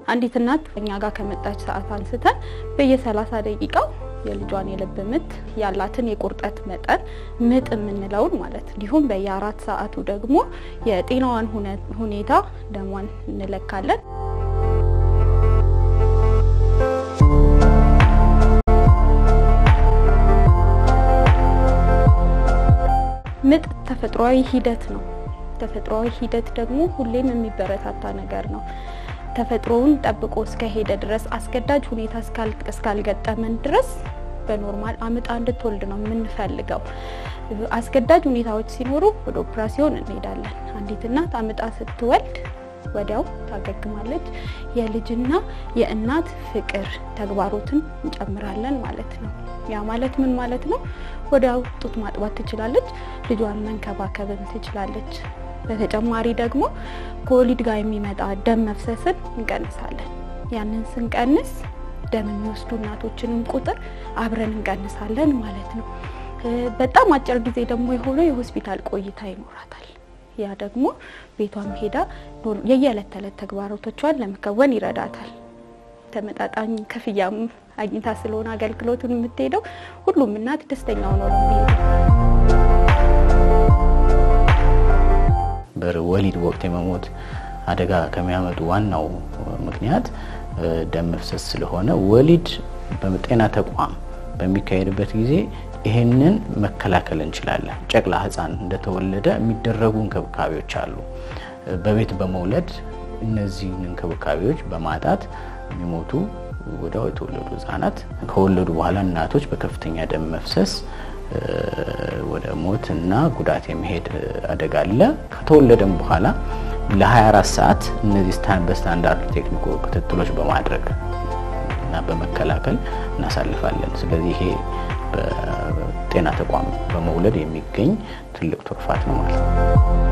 አንዲት እናት እኛ ጋር ከመጣች ሰዓት አንስተን በየ30 ደቂቃው የልጇን የልብ ምት ያላትን የቁርጠት መጠን ምጥ የምንለውን ማለት እንዲሁም በየአራት ሰዓቱ ደግሞ የጤናዋን ሁኔታ ደሟን እንለካለን። ምጥ ተፈጥሯዊ ሂደት ነው። ተፈጥሯዊ ሂደት ደግሞ ሁሌም የሚበረታታ ነገር ነው። ተፈጥሮውን ጠብቆ እስከሄደ ድረስ አስገዳጅ ሁኔታ እስካልገጠመን ድረስ በኖርማል አምጣ እንድትወልድ ነው የምንፈልገው። አስገዳጅ ሁኔታዎች ሲኖሩ ወደ ኦፕራሲዮን እንሄዳለን። አንዲት እናት አምጣ ስትወልድ ወዲያው ታገግማለች። የልጅና የእናት ፍቅር ተግባሮትን እንጨምራለን ማለት ነው። ያ ማለት ምን ማለት ነው? ወዲያው ጡት ማጥባት ትችላለች። ልጇን መንከባከብም ትችላለች። በተጨማሪ ደግሞ ከወሊድ ጋር የሚመጣ ደም መፍሰስን እንቀንሳለን። ያንን ስንቀንስ ደም የሚወስዱ እናቶችንም ቁጥር አብረን እንቀንሳለን ማለት ነው። በጣም አጭር ጊዜ ደግሞ የሆነ የሆስፒታል ቆይታ ይኖራታል። ያ ደግሞ ቤቷም ሄዳ የየዕለት ተዕለት ተግባራቶቿን ለመከወን ይረዳታል። ተመጣጣኝ ክፍያም አግኝታ ስለሆነ አገልግሎቱን የምትሄደው ሁሉም እናት ደስተኛ ሆኖ ነው የሚሄደው። በወሊድ ወቅት የመሞት አደጋ ከሚያመጡ ዋናው ምክንያት ደም መፍሰስ ስለሆነ ወሊድ በጤና ተቋም በሚካሄድበት ጊዜ ይህንን መከላከል እንችላለን። ጨቅላ ሕፃን እንደተወለደ የሚደረጉ እንክብካቤዎች አሉ። በቤት በመውለድ እነዚህን እንክብካቤዎች በማጣት የሚሞቱ ወዲያው የተወለዱ ሕፃናት ከወለዱ በኋላ እናቶች በከፍተኛ ደም መፍሰስ ወደ ሞት እና ጉዳት የመሄድ አደጋ አለ። ከተወለደም በኋላ ለ24 ሰዓት እነዚህ በስታንዳርድ ቴክኒኮ ክትትሎች በማድረግ እና በመከላከል እናሳልፋለን። ስለዚህ ይሄ በጤና ተቋም በመውለድ የሚገኝ ትልቅ ትሩፋት ነው ማለት ነው።